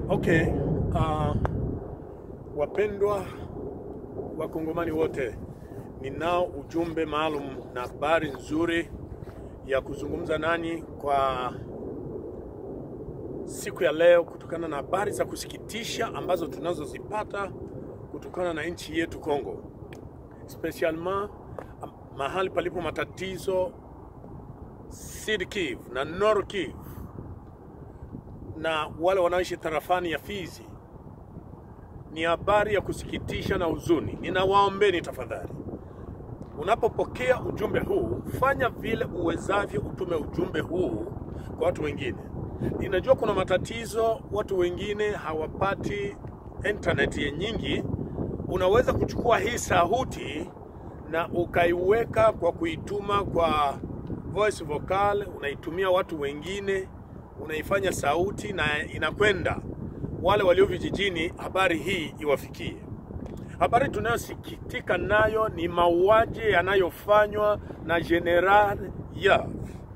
Okay, uh, wapendwa wakongomani wote, ninao ujumbe maalum na habari nzuri ya kuzungumza nani kwa siku ya leo, kutokana na habari za kusikitisha ambazo tunazozipata kutokana na nchi yetu Kongo, spesialement mahali palipo matatizo Sud Kivu na Nord Kivu na wale wanaoishi tarafani ya Fizi. Ni habari ya kusikitisha na huzuni. Ninawaombeni tafadhali, unapopokea ujumbe huu, fanya vile uwezavyo, utume ujumbe huu kwa watu wengine. Ninajua kuna matatizo, watu wengine hawapati internet ya nyingi. Unaweza kuchukua hii sauti na ukaiweka kwa kuituma kwa voice vocal, unaitumia watu wengine unaifanya sauti na inakwenda wale walio vijijini, habari hii iwafikie. Habari tunayosikitika nayo ni mauaji yanayofanywa na General Yav.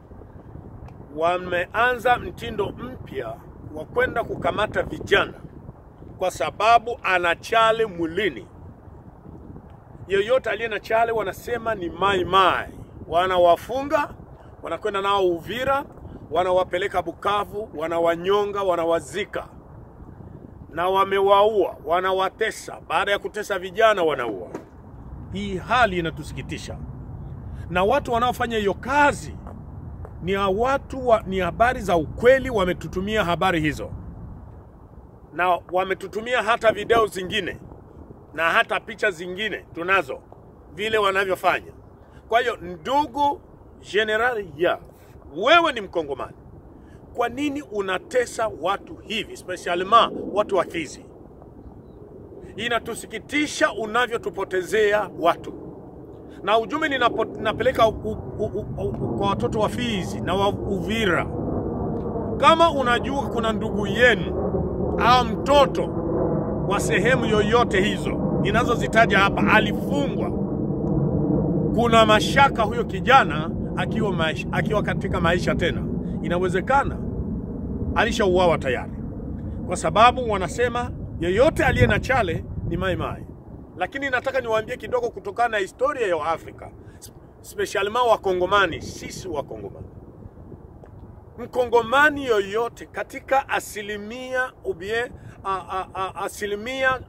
Wameanza mtindo mpya wa kwenda kukamata vijana kwa sababu ana chale mwilini. Yoyote aliye na chale wanasema ni mai mai, wanawafunga wanakwenda nao Uvira wanawapeleka Bukavu, wanawanyonga, wanawazika na wamewaua, wanawatesa. Baada ya kutesa vijana, wanaua. Hii hali inatusikitisha, na watu wanaofanya hiyo kazi ni watu wa, ni habari za ukweli. Wametutumia habari hizo na wametutumia hata video zingine na hata picha zingine tunazo, vile wanavyofanya. Kwa hiyo ndugu General ya wewe ni Mkongomani, kwa nini unatesa watu hivi, especially watu wa Fizi? Inatusikitisha unavyotupotezea watu, na ujumbe ninapeleka kwa watoto wa Fizi na wa Uvira. Kama unajua kuna ndugu yenu au mtoto wa sehemu yoyote hizo ninazozitaja hapa alifungwa, kuna mashaka huyo kijana akiwa, maisha, akiwa katika maisha tena, inawezekana alishauawa tayari, kwa sababu wanasema yeyote aliye na chale ni mai mai. Lakini nataka niwaambie kidogo kutokana na historia ya Afrika, spesialima Wakongomani, sisi Wakongomani, Mkongomani yoyote katika asilimia ubie, a, a, a, asilimia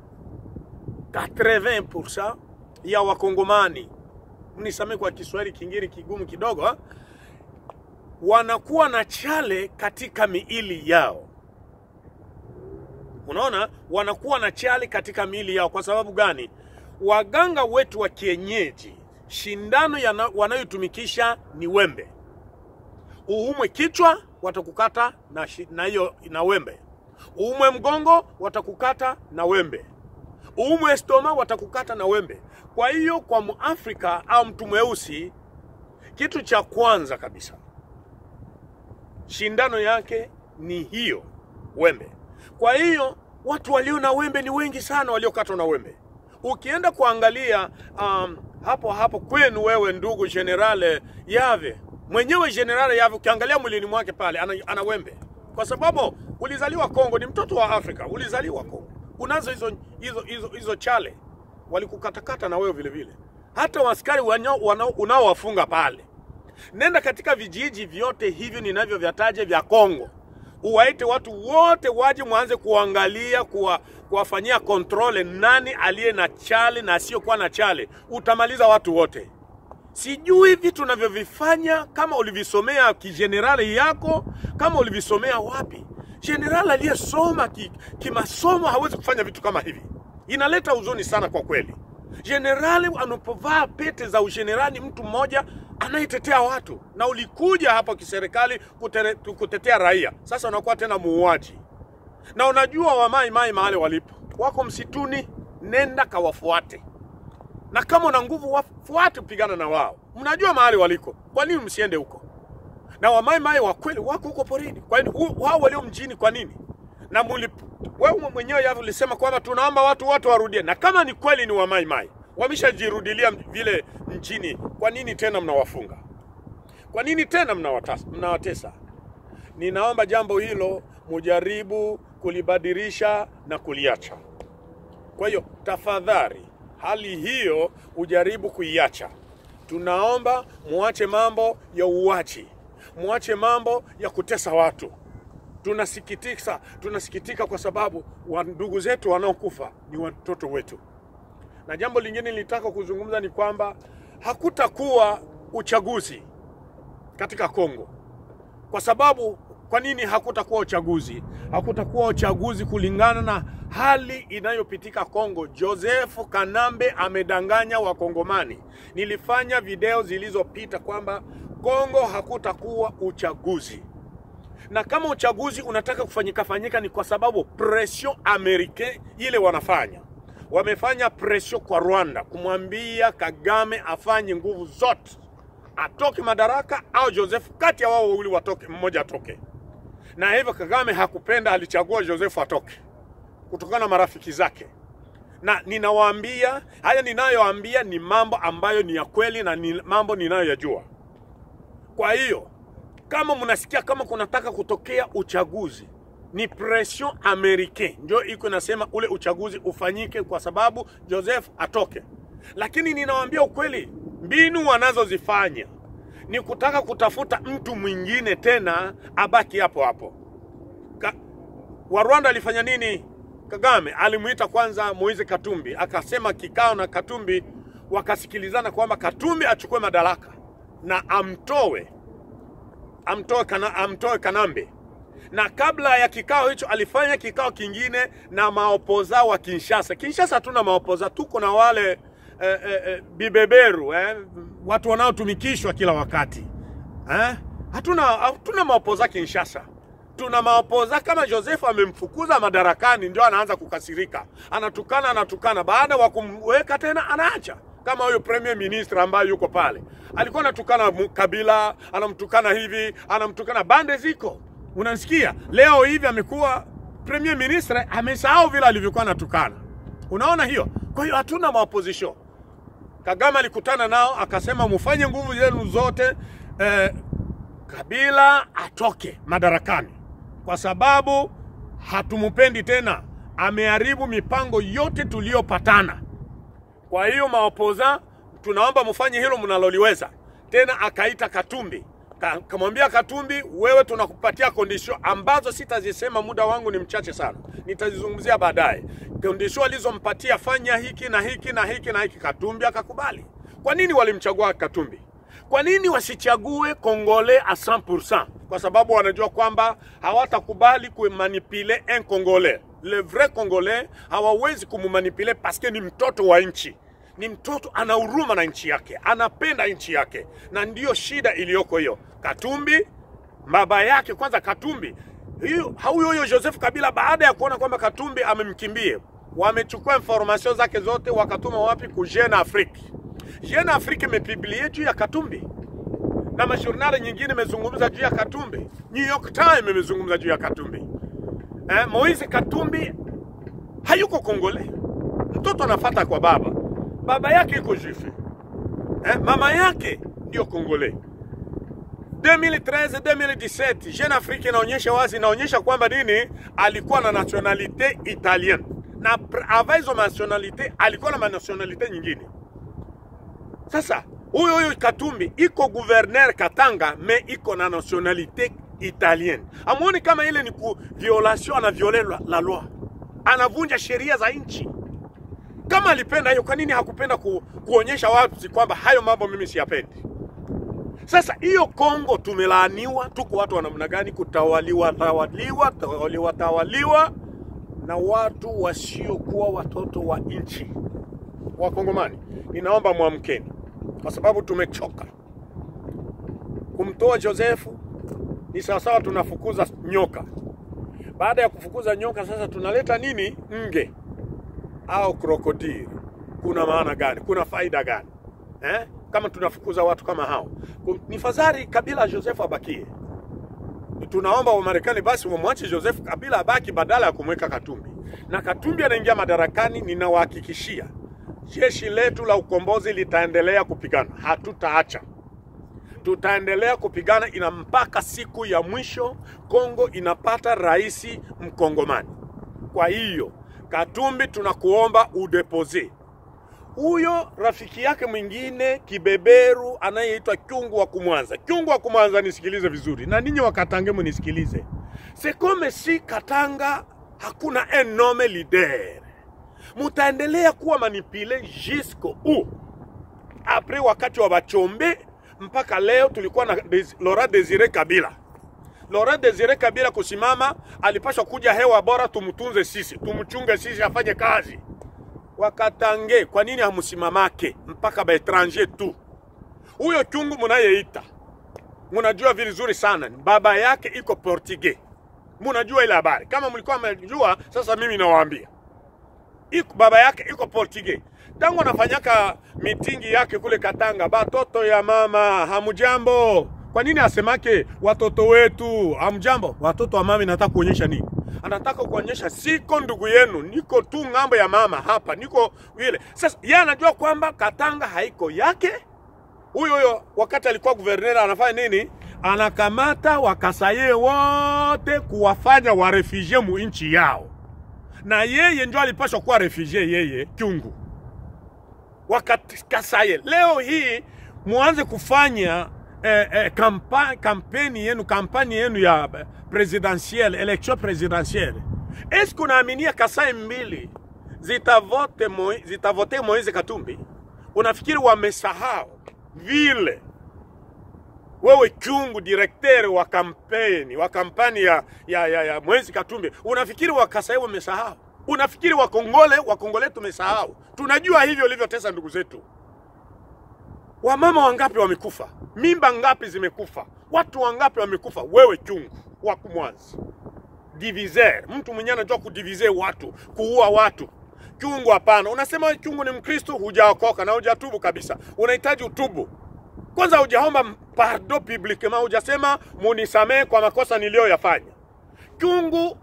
80% ya Wakongomani mnisamee kwa Kiswahili kingine kigumu kidogo ha? wanakuwa na chale katika miili yao. Unaona, wanakuwa na chale katika miili yao. Kwa sababu gani? Waganga wetu wa kienyeji, shindano wanayotumikisha ni wembe. Uumwe kichwa, watakukata na na hiyo na wembe. Uumwe mgongo, watakukata na wembe. Uumwe stoma, watakukata na wembe. Kwa hiyo kwa Muafrika au mtu mweusi, kitu cha kwanza kabisa shindano yake ni hiyo wembe. Kwa hiyo watu walio na wembe ni wengi sana, waliokatwa na wembe. Ukienda kuangalia um, hapo hapo kwenu wewe, ndugu Generale Yave mwenyewe, Generale Yave, ukiangalia mwilini mwake pale ana, ana wembe, kwa sababu ulizaliwa Kongo, ni mtoto wa Afrika, ulizaliwa Kongo, unazo hizo hizo hizo hizo chale walikukatakata na wewe vile vile. Hata waskari unaowafunga pale, nenda katika vijiji vyote hivyo ninavyovyataja vya Kongo, uwaite watu wote waje, mwanze kuangalia, kuwa, kuwafanyia kontrole nani aliye na chale na asiyokuwa na chale. Utamaliza watu wote. Sijui vitu unavyovifanya kama ulivisomea kijenerali yako, kama ulivisomea wapi. Jenerali aliyesoma kimasomo ki hawezi kufanya vitu kama hivi inaleta huzuni sana kwa kweli. Jenerali anapovaa pete za ujenerali, mtu mmoja anayetetea watu, na ulikuja hapa kiserikali kutetea raia, sasa unakuwa tena muuaji. Na unajua wamai mai mahali walipo, wako msituni, nenda kawafuate, na kama una nguvu wafuate, pigana na wao. Mnajua mahali waliko, kwa nini msiende huko? Na wamai mai wa kweli wako huko porini, kwa nini wao walio mjini, kwa nini? na wewe mwenyewe Yavu ulisema kwamba tunaomba watu wote warudie, na kama ni kweli ni wamaimai wameshajirudilia vile nchini, kwa nini tena mnawafunga? Kwa nini tena mnawatesa? Ninaomba jambo hilo mujaribu kulibadilisha na kuliacha. Kwa hiyo tafadhali, hali hiyo ujaribu kuiacha. Tunaomba muache mambo ya uwachi, muache mambo ya kutesa watu. Tunasikitika, tunasikitika kwa sababu wa ndugu zetu wanaokufa ni watoto wetu. Na jambo lingine nilitaka kuzungumza ni kwamba hakutakuwa uchaguzi katika Kongo. Kwa sababu kwa nini hakutakuwa uchaguzi? Hakutakuwa uchaguzi kulingana na hali inayopitika Kongo. Joseph Kanambe amedanganya Wakongomani. Nilifanya video zilizopita kwamba Kongo hakutakuwa uchaguzi, na kama uchaguzi unataka kufanyika fanyika ni kwa sababu pression americain ile wanafanya wamefanya presio kwa Rwanda kumwambia Kagame afanye nguvu zote atoke madaraka au Joseph, kati ya wao wawili watoke, mmoja atoke. Na hivyo Kagame hakupenda, alichagua Joseph atoke kutokana na marafiki zake. Na ninawaambia haya, ninayoambia ni mambo ambayo ni ya kweli na ni mambo ninayoyajua. Kwa hiyo kama mnasikia kama kunataka kutokea uchaguzi ni pression americain ndio iko nasema ule uchaguzi ufanyike kwa sababu Joseph atoke, lakini ninawaambia ukweli, mbinu wanazozifanya ni kutaka kutafuta mtu mwingine tena abaki hapo hapo. Ka, wa Rwanda alifanya nini? Kagame alimuita kwanza Moise Katumbi, akasema kikao na Katumbi, wakasikilizana kwamba Katumbi achukue madaraka na amtoe amtoe, kana, amtoe Kanambe na kabla ya kikao hicho alifanya kikao kingine na maopoza wa Kinshasa. Kinshasa hatuna maopoza, tuko na wale eh, eh, eh, bibeberu eh, watu wanaotumikishwa kila wakati eh? Hatuna, hatuna maopoza Kinshasa, tuna maopoza. Kama Joseph amemfukuza madarakani, ndio anaanza kukasirika, anatukana anatukana, baada wa kumweka tena anaacha kama huyo premier minister ambaye yuko pale alikuwa anatukana Kabila, anamtukana hivi, anamtukana bande ziko Unasikia, leo hivi amekuwa premier ministre, amesahau vile alivyokuwa anatukana. Unaona hiyo? Kwa hiyo hatuna maopposition. Kagame alikutana nao akasema, mufanye nguvu zenu zote eh, Kabila atoke madarakani kwa sababu hatumupendi tena, ameharibu mipango yote tuliyopatana. Kwa hiyo maopoza, tunaomba mufanye hilo mnaloliweza. Tena akaita Katumbi kamwambia Katumbi, wewe tunakupatia kondisho ambazo sitazisema, muda wangu ni mchache sana, nitazizungumzia baadaye. Kondisho alizompatia fanya hiki na hiki na hiki na hiki, Katumbi akakubali. Kwa nini walimchagua Katumbi? Kwa nini wasichague Kongole a 100%? Kwa sababu wanajua kwamba hawatakubali kumanipule un Congolais. Le vrai Congolais hawawezi kumumanipule paske ni mtoto wa nchi ni mtoto ana huruma na nchi yake, anapenda nchi yake, na ndiyo shida iliyoko hiyo. Katumbi baba yake kwanza, Katumbi huyo huyo Joseph Kabila, baada ya kuona kwamba Katumbi amemkimbie, wamechukua information zake zote wakatuma wapi? Ku Jeune Afrique. Jeune Afrique imepiblie juu ya Katumbi na mashurnali nyingine imezungumza juu ya Katumbi. New York Times imezungumza juu ya Katumbi. Eh, Moise Katumbi hayuko Kongole, mtoto anafata kwa baba baba yake iko juife eh, mama yake ndio Kongole. 2013 2017 Jeune Afrique inaonyesha wazi, inaonyesha kwamba nini, alikuwa na nationalite italienne na avant hizo nationalite alikuwa na nationalite nyingine. Sasa huyo huyo Katumbi iko gouverneur Katanga, me iko na nationalite italienne. Amuoni kama ile ni ku violation, ana viole la, la loi, anavunja sheria za nchi kama alipenda hiyo, kwa nini hakupenda ku, kuonyesha wazi kwamba hayo mambo mimi siyapendi? Sasa hiyo Kongo tumelaaniwa, tuko watu wa namna gani? Kutawaliwa tawaliwa tawaliwa tawaliwa na watu wasiokuwa watoto wa nchi. Wakongomani, ninaomba mwamkeni, kwa sababu tumechoka. Kumtoa Josefu ni sawasawa tunafukuza nyoka. Baada ya kufukuza nyoka, sasa tunaleta nini? Nge au krokodili. Kuna maana gani? Kuna faida gani eh? Kama tunafukuza watu kama hao, ni fadhali Kabila Joseph abakie. Tunaomba Wamarekani basi wamwache Joseph Kabila abaki badala ya kumweka Katumbi, na Katumbi anaingia madarakani, ninawahakikishia jeshi letu la ukombozi litaendelea kupigana, hatutaacha tutaendelea kupigana ina mpaka siku ya mwisho Kongo inapata rais mkongomani. Kwa hiyo Katumbi, tunakuomba udepose huyo rafiki yake mwingine kibeberu anayeitwa Kyungu wa Kumwanza. Kyungu wa Kumwanza, nisikilize vizuri, na ninyi wakatange munisikilize. C'est comme si Katanga hakuna un homme leader, mutaendelea kuwa manipule jusqu'au où apres wakati wa Bachombe mpaka leo tulikuwa na Des Laurent Desire Kabila. Laurent Desire Kabila kusimama, alipashwa kuja hewa bora, tumtunze sisi, tumchunge sisi, afanye kazi. Wakatange, kwa nini hamusimamake mpaka baetranger tu? Huyo chungu munayeita, munajua vizuri sana baba yake iko Portugais, munajua ile habari. Kama mlikuwa mnajua, sasa mimi nawaambia iko baba yake iko Portugais tangu anafanyaka mitingi yake kule Katanga, batoto ya mama hamujambo. Kwa nini asemake watoto wetu hamjambo? Watoto wa mama nataka kuonyesha nini? Anataka kuonyesha siko ndugu yenu, niko tu ng'ambo ya mama hapa, niko vile. Sasa yeye anajua kwamba Katanga haiko yake. Huyo huyo wakati alikuwa guverner anafanya nini? Anakamata wakasaye wote kuwafanya warefugie mu nchi yao, na yeye ndio alipaswa kuwa refugie yeye Kyungu wakati Kasaye. Leo hii muanze kufanya eh, eh, kampa, kampeni yenu kampani yenu ya presidentielle election presidentielle. Eske unaaminia Kasai mbili zitavote Moi, zitavote Moise Katumbi? Unafikiri wamesahau vile wewe Kyungu, directeur wa kampeni wa kampani ya, ya, ya, ya Moise Katumbi, unafikiri wakasai wamesahau? Unafikiri wakongole wakongole tumesahau? Tunajua hivyo ulivyotesa ndugu zetu. Wamama wangapi wamekufa? Mimba ngapi zimekufa? Watu wangapi wamekufa? Wewe Kyungu wa Kumwanza, diviser, mtu mwenyewe anajua kudivize watu, kuua watu. Kyungu hapana. Unasema wewe Kyungu ni Mkristo, hujaokoka na hujatubu kabisa. Unahitaji utubu kwanza, hujaomba pardon publiquement, hujasema munisamehe kwa makosa niliyoyafanya. Kyungu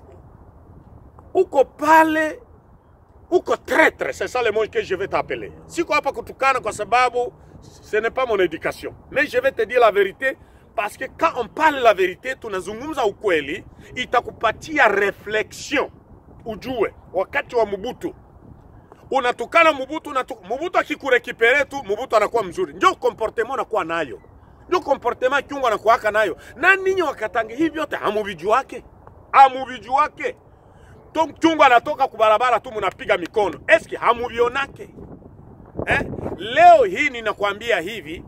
uko pale, uko traître, c'est ça le mot que je vais t'appeler. Siko hapa kutukana kwa sababu ce n'est pas mon éducation, mais je vais te dire la vérité parce que quand on parle la vérité, tunazungumza ukweli, itakupatia reflexion, ujue wakati wa Mobutu unatukana Mobutu, unatu... Mobutu akikurekipere tu, Mobutu anakuwa mzuri. Ndio comportement anakuwa nayo, ndio comportement Kyungu anakuwaka nayo. Na ninyi wakatange hivi vyote hamuvijuake, hamuvijuake. Tom Kyungu anatoka kubarabara tu, munapiga mikono, eski hamuvionake eh? Leo hii ninakwambia hivi,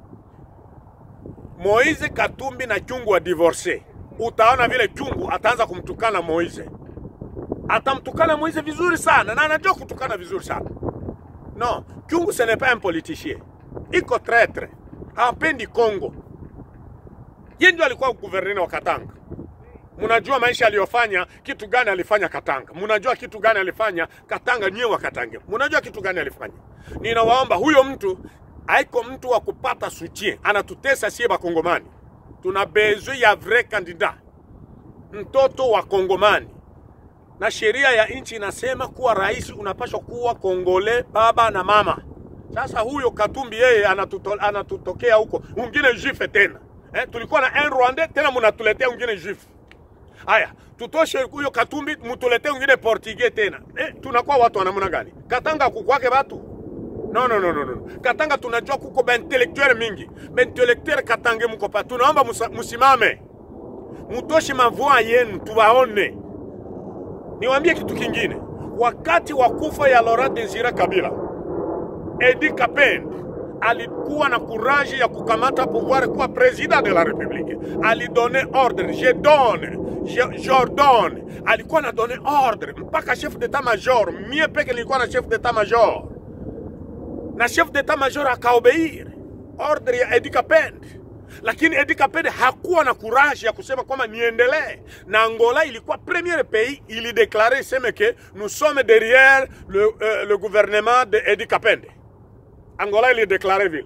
Moise Katumbi na Kyungu wa divorce, utaona vile Kyungu ataanza kumtukana Moise atamtukana Moise vizuri sana na anajua kutukana vizuri sana. No, Kyungu ce n'est pas un politicien, iko traître, hapendi Kongo. Yeye ndio alikuwa guverneur wa Katanga. Mnajua maisha aliyofanya, kitu gani alifanya Katanga? Mnajua kitu gani alifanya Katanga? Nyewe wa Katanga, mnajua kitu gani alifanya? Ninawaomba, huyo mtu haiko mtu wa kupata soutien, anatutesa sie Bakongomani. Tuna besoin ya vrai candidat, mtoto wa Kongomani na sheria ya nchi inasema kuwa rais unapaswa kuwa Kongole baba na mama. Sasa huyo Katumbi yeye anatuto, anatutokea huko mwingine juife tena eh, tulikuwa na un Rwandais tena munatuletea mwingine juife. Haya, tutoshe huyo Katumbi, mutuletee mwingine Portugais tena eh, tunakuwa watu wa namna gani? Katanga kukwake watu no, no, no, no, no. Katanga tunajua kuko baintelektuel mingi, baintelektuel Katange muko pa, tunaomba musimame, mutoshe mavua yenu tuwaone. Niwaambie kitu kingine, wakati wa kufa ya Laurent Desire Kabila, Edi Kapend alikuwa na kuraji ya kukamata pouvoir kuwa president de la republique. Alidone ordre, je donne, je, j'ordonne. Alikuwa na donne ordre mpaka chef d'état major, mie peke nilikuwa na chef d'état major, na chef d'état major akaobeir ordre ya Edi Kapend lakini Edi Kapende hakuwa na courage ya kusema kwamba niendelee na Angola. Ilikuwa premier pays ilideklare iseme ke nous sommes derrière le, euh, le gouvernement de Edi Kapende. Angola ilideklare vile,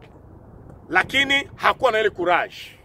lakini hakuwa na ile courage.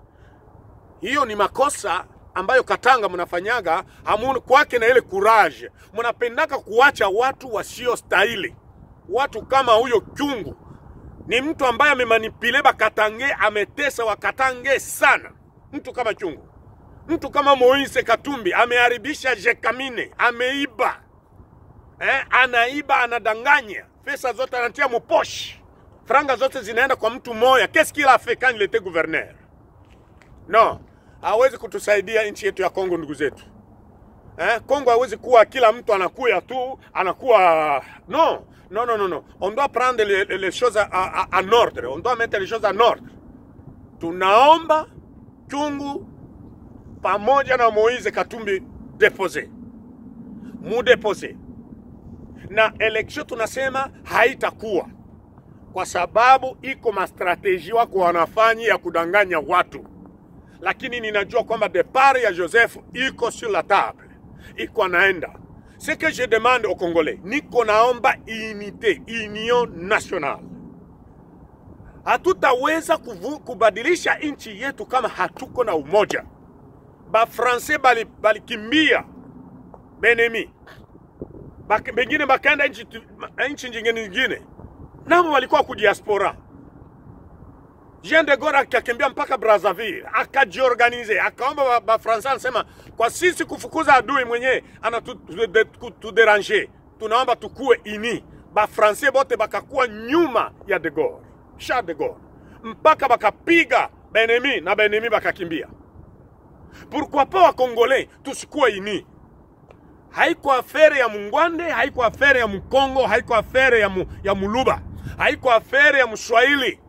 Hiyo ni makosa ambayo Katanga mnafanyaga, hamu kwake na ile courage. Mnapendaka kuacha watu wasio stahili, watu kama huyo Kyungu ni mtu ambaye amemanipule Bakatange, ametesa Wakatange sana. Mtu kama Chungu, mtu kama Moise Katumbi ameharibisha Jekamine, ameiba eh, anaiba, anadanganya, pesa zote anatia muposhi, franga zote zinaenda kwa mtu mmoja. Qu'est-ce qu'il a fait quand il était gouverneur? No, hawezi kutusaidia nchi yetu ya Kongo, ndugu zetu. Eh, Kongo hawezi kuwa kila mtu anakuya tu anakuwa no non non non non on doit prendre les, les choses à, à, en ordre on doit mettre les choses en ordre tunaomba chungu pamoja na Moise Katumbi depose mudepose na election tunasema haitakuwa kwa sababu iko mastrateji wako wanafanya ya kudanganya watu, lakini ninajua kwamba depart ya Joseph iko sur la table iko anaenda. Ce que je demande au Congolais, niko naomba unité, union nationale. Hatutaweza kuvu- kubadilisha nchi yetu kama hatuko na umoja. Bafrancais bali balikimbia Benemi, Bak- bengine bakaenda nchi tu- ma- nchi nyingine nyingine, nao walikuwa kudiaspora. Jean de Gaulle akakimbia mpaka Brazzaville, akajiorganize, akaomba ba- Bafransa, anasema kwa sisi kufukuza adui mwenyewe anatuderange, tunaomba tukue ini. Bafrancais bote bakakuwa nyuma ya de Gaulle, Charles de Gaulle, mpaka bakapiga Benemi na Benemi bakakimbia. Pourquoi pas wa Congolais tusikuwe ini? haiko afere ya Mungwande, haiko afere ya Mkongo, haiko afere ya, mu, ya Muluba, haiko afere ya Mswahili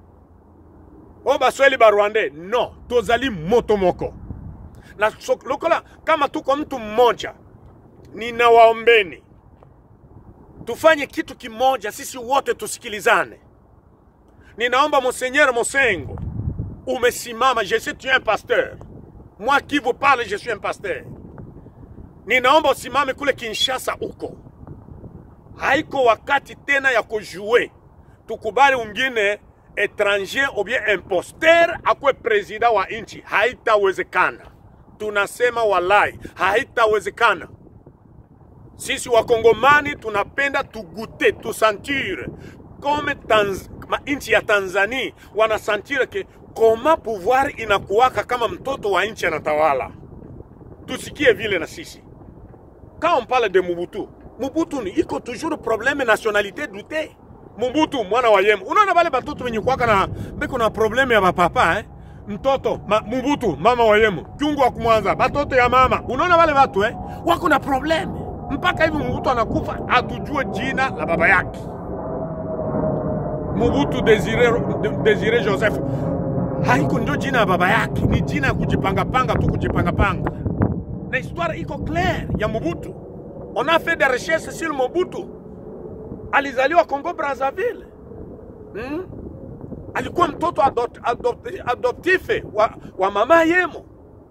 o Baswahili ba Rwande. No, tozali moto moko na so, lokola kama tuko mtu mmoja, ninawaombeni tufanye kitu kimoja, sisi wote tusikilizane. Ninaomba Monseigneur Mosengo, umesimama. Je sais tu es un pasteur, moi qui vous parle, je suis un pasteur ninaomba usimame kule Kinshasa huko. Haiko wakati tena ya kujue, tukubali ungine étranger ou bien imposteur akwe presida wa nchi, haitawezekana. Tunasema walai, haitawezekana. Sisi wakongomani tunapenda tugute, tusantire kome Tanz ma nchi ya Tanzania wanasantire ke koma pouvoir inakuwaka kama mtoto wa nchi anatawala. Tusikie vile na sisi quand on parle de Mobutu, Mobutu ni iko toujours problème nationalité douté. Mobutu mwana wa Yemo. Unaona wale batoto wenye kuwaka na beko na problème ya bapapa eh? Mtoto ma, Mobutu mama wa Yemo, Kyungu wa kumwanza, batoto ya mama. Unaona wale watu eh? Wako na problème. Mpaka hivi Mobutu anakufa atujue jina la baba yake. Mobutu Desire, Desire Joseph haiko ndio jina ya baba yake, ni jina ya kujipangapanga tu, kujipangapanga na histoire iko claire ya Mobutu. On a fait des recherches sur Mobutu. Alizaliwa Congo Brazzaville. Hmm? Alikuwa mtoto adot, adot, adoptife wa, wa mama Yemo.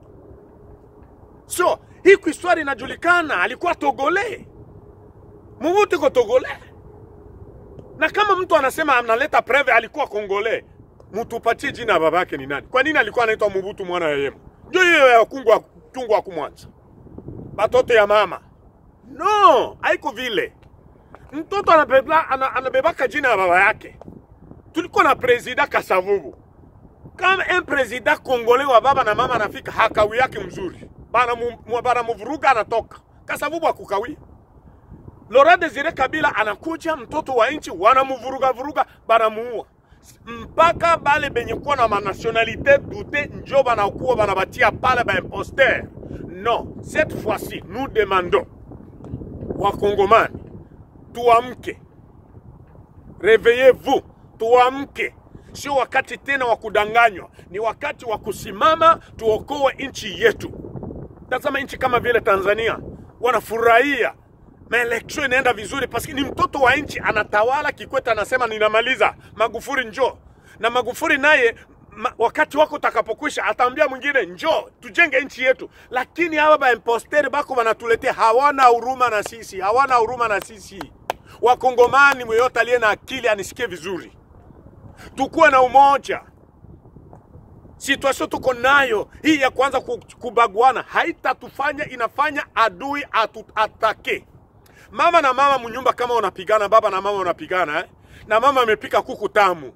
So hii histoire inajulikana, alikuwa Togole. Mobutu iko Togole. Na kama mtu anasema analeta preve alikuwa Kongole, mtupatie jina ya babake ni nani? Kwa nini alikuwa anaitwa Mobutu mwana ya Yemo? Ndio hiyo ya kungu wa chungu wa kumwanza batoto ya mama no, haiko vile. Mtoto anabeba, ana, anabebaka jina ya baba yake. Tulikuwa na presida Kasavubu, kama un presida kongole wa baba na mama anafika hakawi yake mzuri, banamuvuruga anatoka. Kasavubu akukawia. Laurent Desire Kabila anakuja, mtoto wa nchi wanamuvuruga vuruga, banamuua mpaka bale benye kuwa na manationalité dute njo banakuwa banabatia pale ba imposteur. Non, cette fois-ci nous demandons wakongomani tuamke, reveillez-vous, tuamke. Sio wakati tena wa kudanganywa, ni wakati wa kusimama tuokoe nchi yetu. Tazama nchi kama vile Tanzania wanafurahia maeleksio inaenda vizuri, paski ni mtoto wa nchi anatawala. Kikwete anasema ninamaliza, Magufuli njoo na Magufuli naye ma, wakati wako utakapokwisha ataambia mwingine njoo tujenge nchi yetu. Lakini hawa baimposteri bako wanatuletea, hawana huruma na sisi, hawana huruma na sisi. Wakongomani, mweyote aliye na akili anisikie vizuri, tukuwe na umoja. Situation tuko nayo hii ya kwanza kubaguana haitatufanya, inafanya adui atutake. Mama na mama mnyumba, kama unapigana, baba na mama unapigana eh? na mama amepika kuku tamu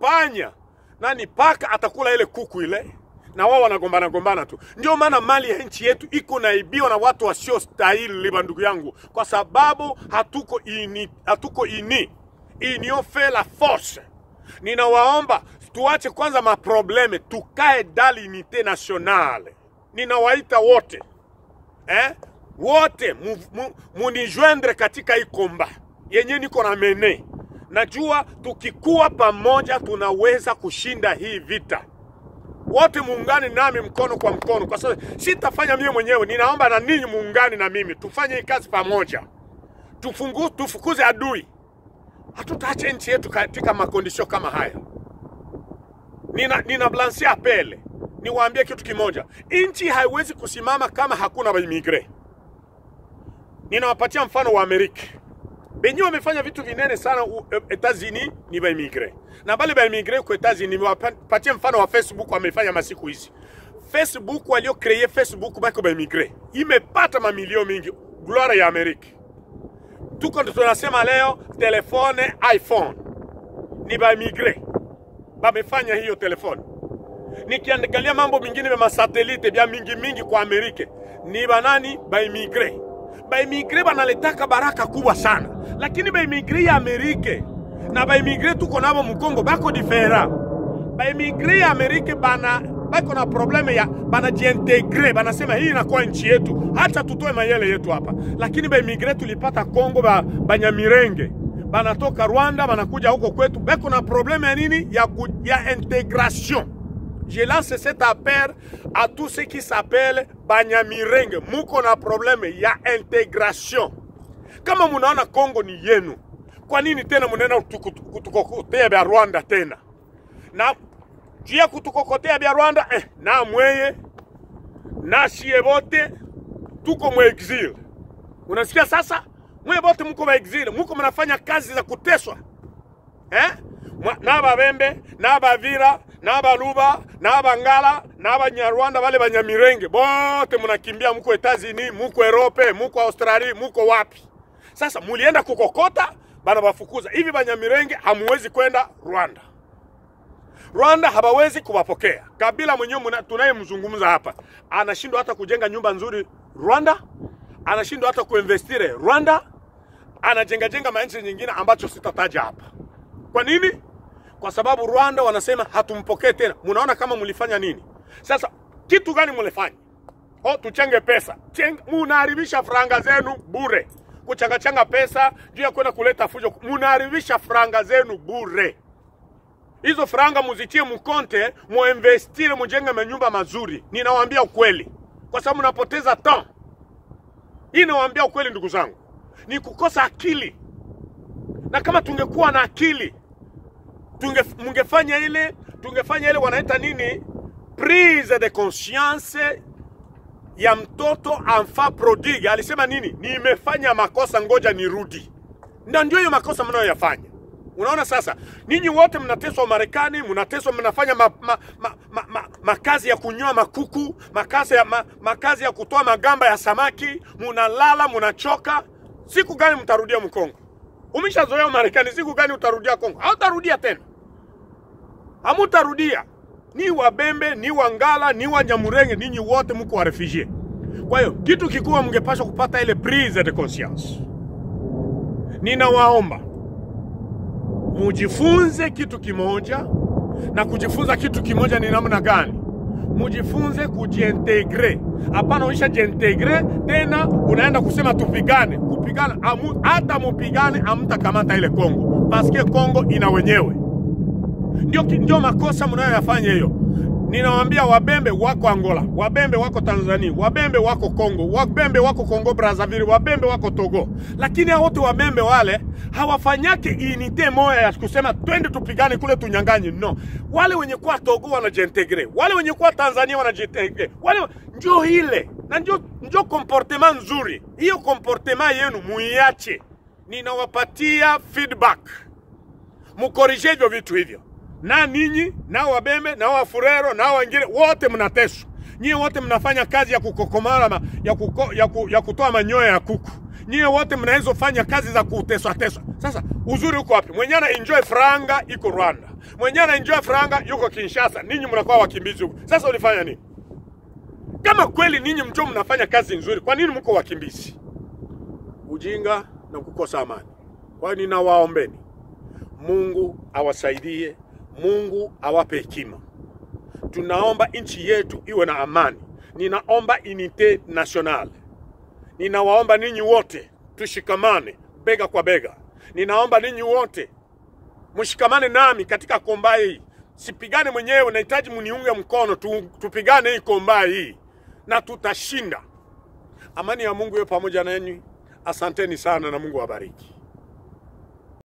panya nani paka atakula ile kuku ile na wao wanagombana gombana tu. Ndio maana mali ya nchi yetu iko naibiwa na watu wasio stahili, ndugu yangu, kwa sababu hatuko ini, hatuko ini union fait la force. Ninawaomba tuache kwanza maprobleme, tukae dans l'unité nationale. Ninawaita wote eh? wote mu, mu, munijoindre katika hii komba yenye niko na mene. Najua tukikuwa pamoja tunaweza kushinda hii vita. Wote muungane nami mkono kwa mkono, kwa sababu sitafanya mimi mwenyewe. Ninaomba na ninyi muungane na mimi, tufanye hii kazi pamoja, tufungu, tufukuze adui. Hatutaacha nchi yetu katika makondisio kama haya. Nina, nina blansi apele niwaambie kitu kimoja, nchi haiwezi kusimama kama hakuna baimigre. Ninawapatia mfano wa Amerika benye wamefanya vitu vinene sana Etats-Unis ni baimigre, na bale baimigre kwa Etats-Unis, niwapatie mfano wa Facebook wamefanya masiku hizi. Facebook walio kreye Facebook bako baimigre, imepata mamilio mingi, gloire ya Amerika. Tuko tunasema leo telefone iPhone ni baimigre bamefanya hiyo telefone nikiangalia mambo mingine vya masatelite vya mingi mingi kwa Amerika ni banani baimigre. Baimigre banaletaka baraka kubwa sana, lakini baimigre ya Amerika na baimigre tuko nabo Mkongo bako difera. Baimigre ya Amerika bana bako na probleme ya banajiintegre, banasema hii inakuwa nchi yetu, hata tutoe mayele yetu hapa. Lakini baimigre tulipata Kongo ba, banyamirenge banatoka Rwanda banakuja huko kwetu, bako na probleme ya nini ya, ya integration Je lance cet appel à tous ceux qui s'appellent Banyamirenge. Muko na probleme ya integration. Kama munaona Kongo ni yenu, kwa nini tena munaenda kutukokotea vya Rwanda tena? Na juu ya kutukokotea vya Rwanda eh, na mweye na shie bote tuko mu exil. Unasikia sasa? Mweye bote muko mu exil, muko mnafanya kazi za kuteswa eh? N'ababembe n'abavira n'abaluba n'abangala n'abanyarwanda bale banyamirenge bote munakimbia, muko Etazini, muko Europe, muko Australia, muko wapi? Sasa mulienda kukokota, bana bafukuza hivi. Banyamirenge hamuwezi kwenda Rwanda, Rwanda hawawezi kuwapokea. Kabila mwenyewe tunayemzungumza hapa anashindwa hata kujenga nyumba nzuri Rwanda, anashindwa hata kuinvestire Rwanda, anajenga jenga manchi nyingine ambacho sitataja hapa. Kwa nini? Kwa sababu Rwanda wanasema hatumpokee tena. Munaona kama mulifanya nini? Sasa kitu gani mulifanya? Oh, tuchenge pesa. Munaharibisha franga zenu bure, kuchangachanga pesa juu ya kwenda kuleta fujo. Munaharibisha franga zenu bure. Hizo franga muzitie mkonte, muinvestire, mujenge manyumba mazuri. Ninawaambia ukweli, kwa sababu mnapoteza temps. Hii nawaambia ukweli, ndugu zangu, ni kukosa akili, na kama tungekuwa na akili tunge, mungefanya ile tungefanya ile wanaita nini, prise de conscience ya mtoto enfant prodigue. Alisema nini? Nimefanya makosa, ngoja nirudi. Na ndio hiyo makosa mnayoyafanya. Unaona sasa, ninyi wote mnateswa Marekani, mnateswa, mnafanya ma, ma, ma, ma, ma, makazi ya kunyoa makuku, makazi ya, ma, makazi ya kutoa magamba ya samaki, munalala, munachoka. Siku gani mtarudia Mkongo? Umeshazoea Marekani, siku gani utarudia Kongo? Hautarudia tena, hamutarudia. Ni Wabembe, ni Wangala, ni Wanyamurenge, ninyi wote mko wa refugee. Kwa hiyo kitu kikubwa mngepaswa kupata ile prise de conscience. Ninawaomba mujifunze kitu kimoja, na kujifunza kitu kimoja ni namna gani? Mujifunze kujiintegre. Hapana, uisha jiintegre tena unaenda kusema tupigane. Kupigana amu, hata mupigane amtakamata ile Kongo, paske Kongo ina wenyewe. Ndio, ndio makosa mnayoyafanya hiyo. Ninawaambia Wabembe wako Angola, Wabembe wako Tanzania, Wabembe wako Kongo, Wabembe wako Kongo Brazzaville, Wabembe wako Togo, lakini hao wote Wabembe wale hawafanyake unite moya ya kusema twende tupigane kule tunyanganye. No, wale wenye kuwa Togo wanajiintegre, wale wenye kuwa Tanzania wanajiintegre, wale ndio ile na ndio ndio comportement nzuri. Hiyo comportement yenu muiache, ninawapatia feedback, mukorije hivyo vitu hivyo na ninyi na Wabembe na Wafurero na wengine wote mnateswa. Nyie wote mnafanya kazi ya kukokomala ya, kuko, ya, ku, ya kutoa manyoya ya kuku. Nyie wote mnaweza fanya kazi za kuteswa teswa. Sasa uzuri uko wapi? Mwenye ana enjoy franga iko Rwanda, mwenyewe anaenjoy franga yuko Kinshasa, ninyi mnakuwa wakimbizi huko. Sasa ulifanya nini? Kama kweli ninyi mjo mnafanya kazi nzuri, kwa nini mko wakimbizi? Ujinga na kukosa amani. Kwa hiyo ninawaombeni, Mungu awasaidie, Mungu awape hekima. Tunaomba nchi yetu iwe na amani. Ninaomba unite nationale. Ninawaomba ninyi wote tushikamane bega kwa bega. Ninaomba ninyi wote mshikamane nami katika komba hii. Sipigane mwenyewe, nahitaji mniunge mkono tu, tupigane hii komba hii na tutashinda. Amani ya Mungu iwe pamoja nanyi. Asanteni sana na Mungu awabariki.